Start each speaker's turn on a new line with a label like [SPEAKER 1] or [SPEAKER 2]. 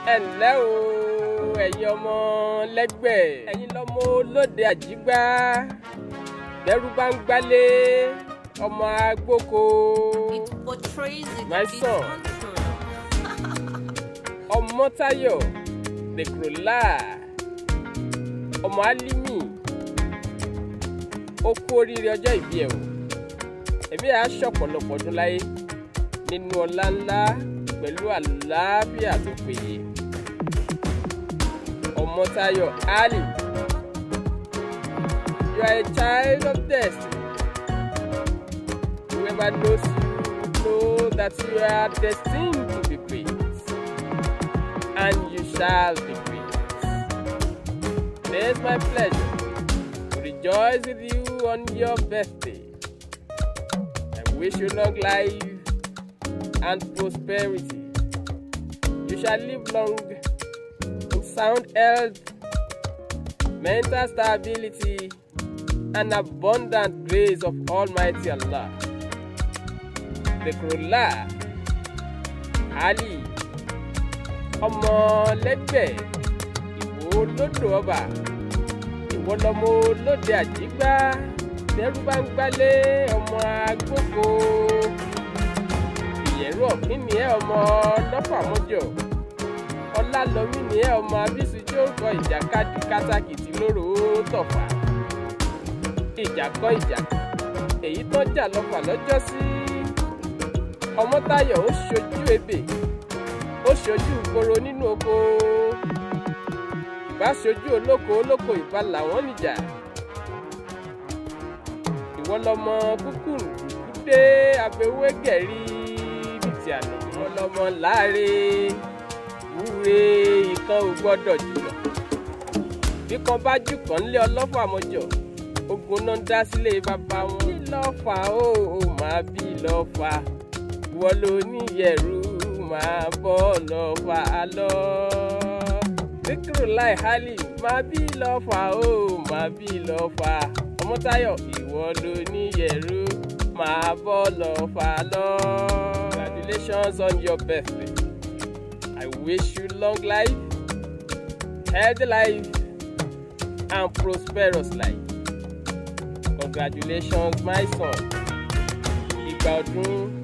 [SPEAKER 1] ẹ ǹlẹ́ o ẹ̀yin ọmọ lẹ́gbẹ̀ẹ́ ẹ̀yin lọ́mọ olóde àjígbá bẹ́rù bá ń gbálé ọmọ agbóko
[SPEAKER 2] It portrays the
[SPEAKER 1] My
[SPEAKER 2] complete
[SPEAKER 1] son.
[SPEAKER 2] control.
[SPEAKER 1] ọmọ Táyọ̀ dèkùrọ̀lá ọmọ Álímì ó kú oríire ọjọ́ ìbí ẹ̀ o ẹ̀mí àá ṣọ̀pọ̀lọpọ̀ ọdún láyé nínú ọlá ńlá pẹ̀lú àlàáfíà tó péye ọmọ Táyọ̀ Ali you are a child of destiny whoever knows you know that you are destined to be great and you shall be great. It is my pleasure to rejoice with you on your birthday. I wish you long life and prosperity. You shall live long in sound health, mental stability, and abundant grace of Almighty Allah. Dhikrullah Ali ọmọ lẹ́gbẹ̀ẹ́ ìwò lódò ọba ìwọ lọmọ lóde àjígbá tẹrú bá ń gbálé ọmọ agbóko ìyẹ̀rú ọ̀kín ni ẹ ọmọ lọ́fàmọ́jọ ọlálọ́mí ni ẹ ọmọ abísí tí ó kọ ìjàkadì kátàkìtì lóró tọ̀fà ìjà kọ́ ìjà èyí tó jà lọ́fà lọ́jọ́sí ọmọ́táyọ̀ ó ṣojú ebè ó ṣojú ìgboro nínú oko ìbá ṣojú olóko olóko ìbá làwọn níjà ìwọ lọmọ kúkúrú dé abẹwé gẹ̀rí bìtì àná ìwọ lọmọ láre wúre ìkan ò gbọ́dọ̀ jùlọ bí kan bá jù kàn ń lé ọlọ́fà àmọ́jọ ogun náà dá sílé bàbá wọn bí lọ́fà ó ó máa bí lọ́fà ìwọ ló níyẹ̀rú máa bọ́ lọ́fà lọ. Dhikrullah Ali máa bí lọ́fà ó máa bí lọ́fà Ọmọ́táyọ̀ ìwọ ló níyẹ̀rú máa bọ́ lọ́fà lọ. Congratulations on your birthday. I wish you long life, healthy life, and prosperous life. Congratulations my son. Ìgbà ọdún